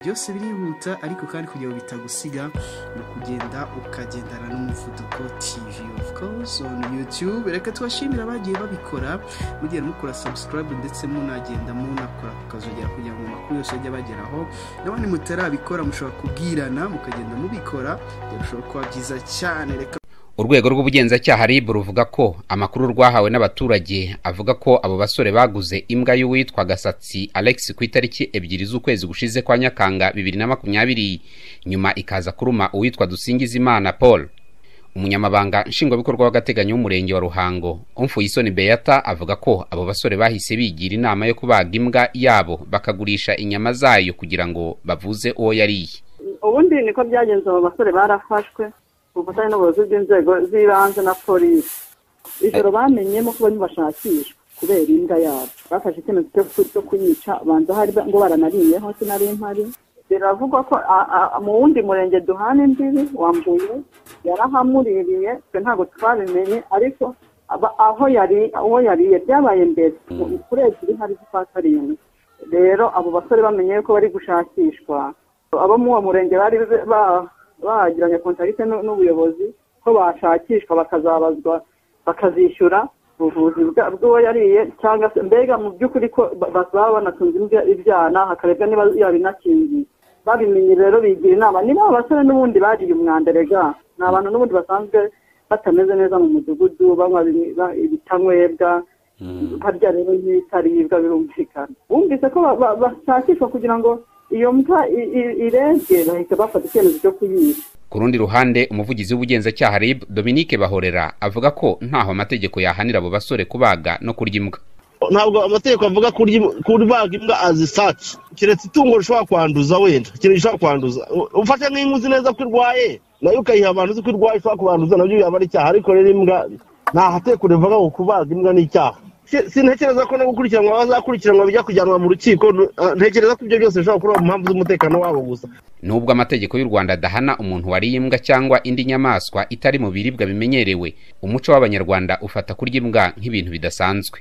byose birihuta ariko kandi kugira ngo bitagusiga ni ukugenda ukagendana n'umuvuduko tv of course on youtube reka tubashimire abagiye babikora mugenda mukora subscribe ndetse munagenda munakora kukazogera kugira ngo amakuru yose ajye abageraho n'abandi mutarabikora mushobora kubwirana mukagenda mubikora byarushaho kuba byiza cyane reka urwego rw'ubugenzacyaha rib ruvuga ko amakuru rwahawe n'abaturage avuga ko abo basore baguze imbwa y'uwitwa gasatsi alex ku itariki ebyiri z'ukwezi gushize kwa nyakanga bibiri na makumyabiri nyuma ikaza kuruma uwitwa dusingizimana paul umunyamabanga nshingwabikorwa w'agateganyo w'umurenge wa ruhango umfuyisoni beata avuga ko abo basore bahise bigira inama yo kubaga imbwa yabo bakagurisha inyama zayo kugira ngo bavuze uwo yariye ubundi niko byagenze abo basore barafashwe ubufatanye n'ubuyobozi bw'inzego z'ibanze na polisi ijoro bamenyemo ko barimo bashakishwa kubera imbwa yabo bafashe icyemezo cyo kuyica banza hari ngo baranariyeho sinari mpari biravugwa ko a- a- mu wundi murenge duhana imbibi wambuye yarahamuririye twe ntabwo twabimenye ariko aba- aho yari uwo yariye byabaye mbere Mu- kuri ebyiri hari z'ukwa karindwi rero abo basore bamenye ko bari gushakishwa abo muri uwo murenge bari ba- bagiranye kontakite n'u- n'ubuyobozi ko bashakishwa bakazabazwa bakazishyura ubuvuzi bwa- bw'uwo yariye cyangwa se mbega mu by'ukuri ko ba- bazaba banatunze imbya- ibyana hakarebwa niba yabinakingiye babimenye rero bigira inama niba abo basore n'ubundi bariye umwanda rega ni abantu n'ubundi basanzwe batameze neza mu mudugudu banywa ibi- ba- ibitanywebwa barya rero nk'ibitaribwa birumvikana bumvise ko ba- ba- bashakishwa kugira ngo iyo mbwa i- i- irebwe bahita bafata icyemezo cyo kuyica ku rundi ruhande umuvugizi w'ubugenzacyaha rib dominique bahorera avuga ko ntaho amategeko yahanira abo basore kubaga no kurya imbwa ntabwo amategeko avuga kurya im- kubaga imbwa azisatse keretse itungo rishobora kwanduza wenda ikintu gishobora kwanduza U- ufashe nk'inka uzi neza ko irwaye nayo ukayiha abantu uzi ko irwaye ishobora kubanduza nabyo yaba ari icyaha ariko rero imbwa nta hatekura rivuga ngo kubaga imbwa ni icyaha Si- sintekereza ko no gukurikiranwa bazakurikiranwa bijya kujyanwa mu rukiko nu- ah, ntekereza ko ibyo byose bishobora kuba mu mpamvu z'umutekano wabo gusa nubwo amategeko y'u rwanda adahana umuntu wariye imbwa cyangwa indi nyamaswa itari mu biribwa bimenyerewe umuco w'abanyarwanda ufata kurya imbwa nk'ibintu bidasanzwe